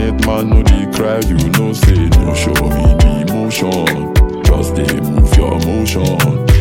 Internet man no dey cry, you know say no show me the emotion. Just dey move your motion.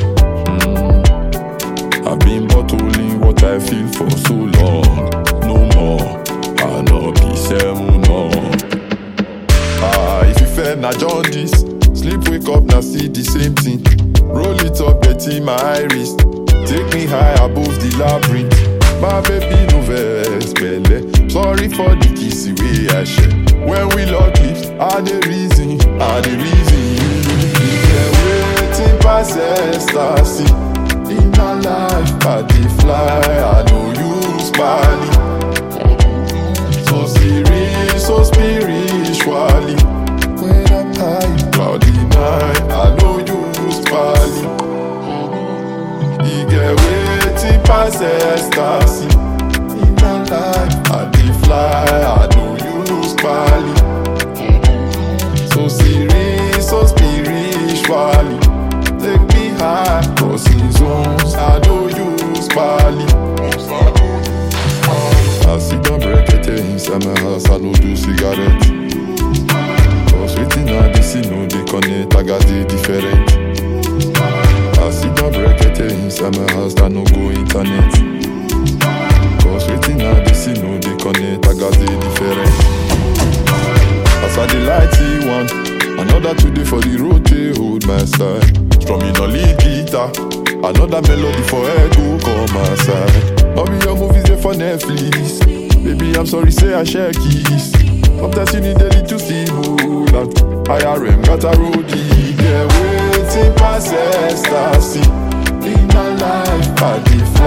Mm. I've been bottling what I feel for so long. No more, I no be seven no. Ah, if you fair na jaundice, sleep wake up na see the same thing. Roll it up, betty my iris. Take me high above the labyrinth. My baby no vex belle. Sorry for the kiss way I share. When we lock lips, I the reason, I the reason you. Yeah, waiting past ecstasy. In my life, I dey fly. I know you spally. So serious, so spiritually. When I'm high, cloudy night, I know you spally. You get waiting past ecstasy. In my life, I dey fly, I know you spally. So serious, so spiritually. Take me high, crossing zones, I know you spally. I sit down break inside my house, I no do cigarette. Cause waiting I dey see no dey connect, I got the different. I sit down break inside my house, I no go internet. Cause waiting I dey see no dey connect, I got the different. As I dey light see one, another today for the road they hold my side. Strumming on lead guitar, another melody for echo come my side. All be your movies they for Netflix. Baby, I'm sorry, say I share keys. Sometimes you need a little stimulant. IRM got a roadie, yeah, waiting past ecstasy. In my life, I dey